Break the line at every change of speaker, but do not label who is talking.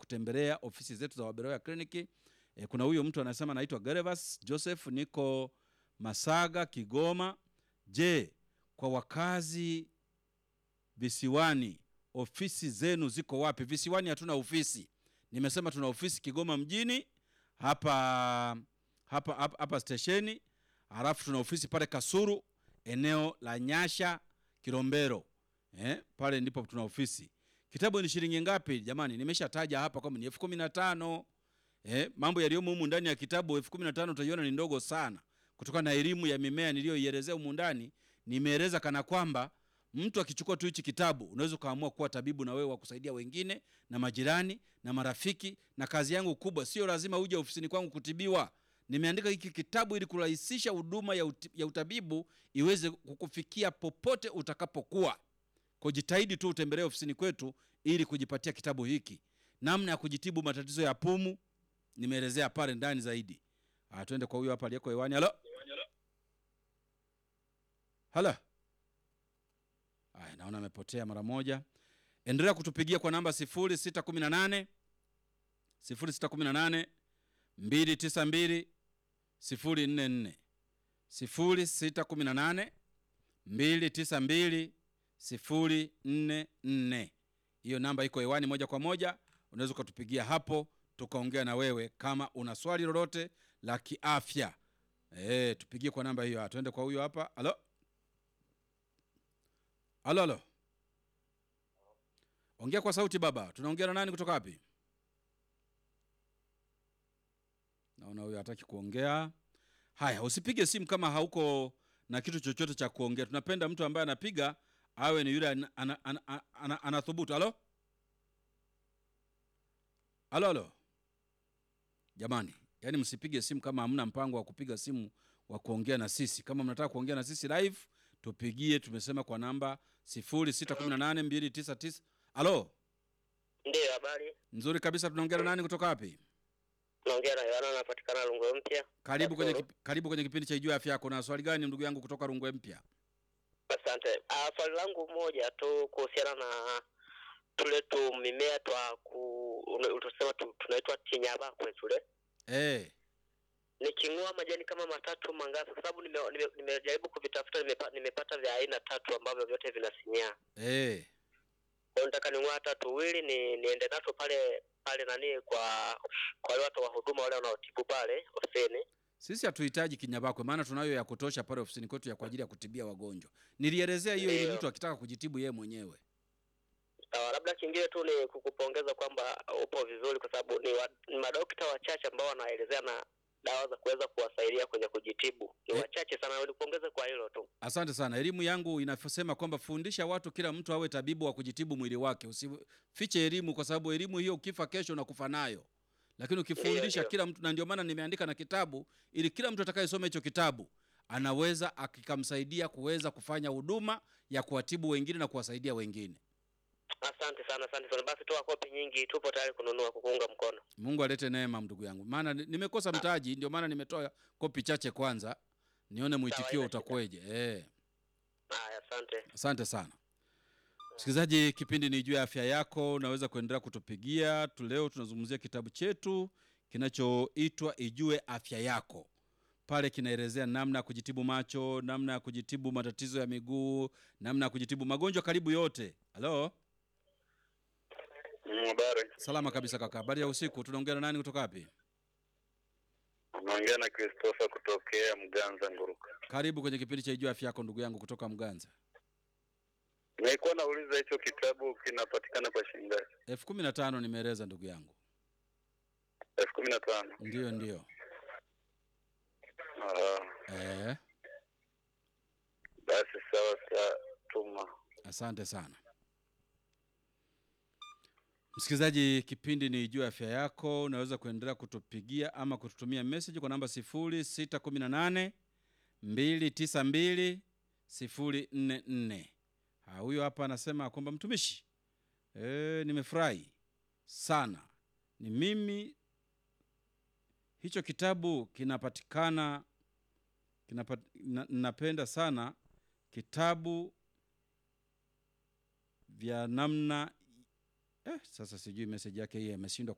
kutembelea ofisi zetu za Waberoya kliniki. E, kuna huyo mtu anasema anaitwa Gervas Joseph, niko Masaga, Kigoma. Je, kwa wakazi visiwani ofisi zenu ziko wapi? Visiwani hatuna ofisi, nimesema tuna ofisi Kigoma mjini hapa hapa hapa, hapa stesheni, halafu tuna ofisi pale Kasuru eneo la Nyasha Kilombero, eh, pale ndipo tuna ofisi. Kitabu ni shilingi ngapi jamani? Nimeshataja hapa kwamba ni elfu kumi na tano. Eh, mambo yaliyomo humu ndani ya kitabu elfu kumi na tano utaiona ni ndogo sana kutokana na elimu ya mimea niliyoielezea humu ndani. Nimeeleza kana kwamba mtu akichukua tu hichi kitabu unaweza ukaamua kuwa tabibu na wewe wa kusaidia wengine na majirani na marafiki. Na kazi yangu kubwa sio lazima uje ofisini kwangu kutibiwa. Nimeandika hiki kitabu ili kurahisisha huduma ya, uti, ya utabibu iweze kukufikia popote utakapokuwa. Kwa jitahidi tu utembelee ofisini kwetu ili kujipatia kitabu hiki, namna ya kujitibu matatizo ya pumu nimeelezea pale ndani zaidi. Ah, twende kwa huyo hapa aliyeko hewani. Halo, halo. Aya, naona amepotea mara moja. Endelea kutupigia kwa namba 0618 0618 292 044 0618 292 044. Hiyo namba iko hewani moja kwa moja, unaweza ukatupigia hapo tukaongea na wewe kama una swali lolote la kiafya. E, tupigie kwa namba hiyo. Tuende kwa huyo hapa. Halo, halo, halo, ongea kwa sauti baba. Tunaongea na nani kutoka wapi? Naona huyo hataki kuongea. Haya, usipige simu kama hauko na kitu chochote cha kuongea. Tunapenda mtu ambaye anapiga awe ni yule anathubutu. Ana, ana, ana, ana, ana halo, halo, halo. Jamani, yani msipige simu kama hamna mpango wa kupiga simu wa kuongea na sisi. Kama mnataka kuongea na sisi live, tupigie. Tumesema kwa namba 06182999. Halo,
Ndiyo, habari.
nzuri kabisa. Tunaongea na nani kutoka wapi?
Naongea na Yohana, anapatikana Rungwe Mpya.
Karibu kwenye,
Kasulu.
kip- karibu kwenye kipindi cha Ijua Afya Yako. Na swali gani ndugu yangu kutoka Rungwe Mpya?
Asante. Ah, swali langu moja tu kuhusiana na tule tu mimea twa ku ule- utusema tu, tunaitwa tinyabakwe tule
Eh,
niking'oa majani kama matatu mangapi? Kwa sababu nimejaribu nime, nimejaribu kuvitafuta nimepa, nimepata vya aina tatu ambavyo vyote vinasinyaa.
eh.
Kwa hiyo nataka ning'oa hata tuwili ni niende nato pale pale nani kwa kwa wale watu wa huduma wale wanaotibu pale ofisini.
Sisi hatuhitaji kinyabakwe, maana tunayo ya kutosha pale ofisini kwetu ya kwa ajili ya kutibia wagonjwa. Nilielezea hiyo ili
Ndiyo.
mtu akitaka kujitibu yeye mwenyewe.
Sawa, labda kingine tu ni kukupongeza kwamba upo vizuri, kwa sababu ni, wa, ni madokta wachache ambao wanaelezea na dawa za kuweza kuwasaidia kwenye kujitibu ni
Eh.
wachache sana. Nikupongeze kwa hilo tu.
Asante sana. Elimu yangu inasema kwamba fundisha watu, kila mtu awe tabibu wa kujitibu mwili wake. Usifiche elimu, kwa sababu elimu hiyo ukifa kesho unakufa nayo, lakini ukifundisha
ndiyo.
kila mtu, na ndio maana nimeandika na kitabu ili kila mtu atakayesoma hicho kitabu anaweza akikamsaidia kuweza kufanya huduma ya kuwatibu wengine na kuwasaidia wengine.
Asante sana, asante sana. Basi toa kopi nyingi, tupo tayari kununua, kukuunga mkono.
Mungu alete neema, ndugu yangu, maana ni- nimekosa mtaji, ndio maana nimetoa kopi chache kwanza, nione mwitikio
haina shida.
utakuweje. Eh.
Haya, asante.
Asante sana msikilizaji, kipindi ni juu ya afya yako. Unaweza kuendelea kutupigia tu. Leo tunazungumzia kitabu chetu kinachoitwa Ijue Afya Yako. Pale kinaelezea namna ya kujitibu macho, namna ya kujitibu matatizo ya miguu, namna ya kujitibu magonjwa karibu yote. Halo,
Habari,
salama kabisa kaka. Habari ya usiku. Tunaongea na nani kutoka wapi?
unaongea na Christopher kutokea Mganza Nguruka.
Karibu kwenye kipindi cha Ijue Afya Yako, ndugu yangu kutoka Mganza.
Nilikuwa nauliza hicho kitabu kinapatikana kwa shilingi ngapi?
elfu kumi na tano nimeeleza ndugu yangu.
elfu kumi na tano.
Ndiyo, ndiyo.
Ah,
Eh,
basi sawa, tatuma.
asante sana msikilizaji, kipindi ni juu ya afya yako. Unaweza kuendelea kutupigia ama kututumia message kwa namba 0618 292 044. Ha, huyo hapa anasema kwamba mtumishi, e, nimefurahi sana. Ni mimi, hicho kitabu kinapatikana kinapat, na, napenda sana kitabu vya namna eh, sasa sijui message yake hii ameshindwa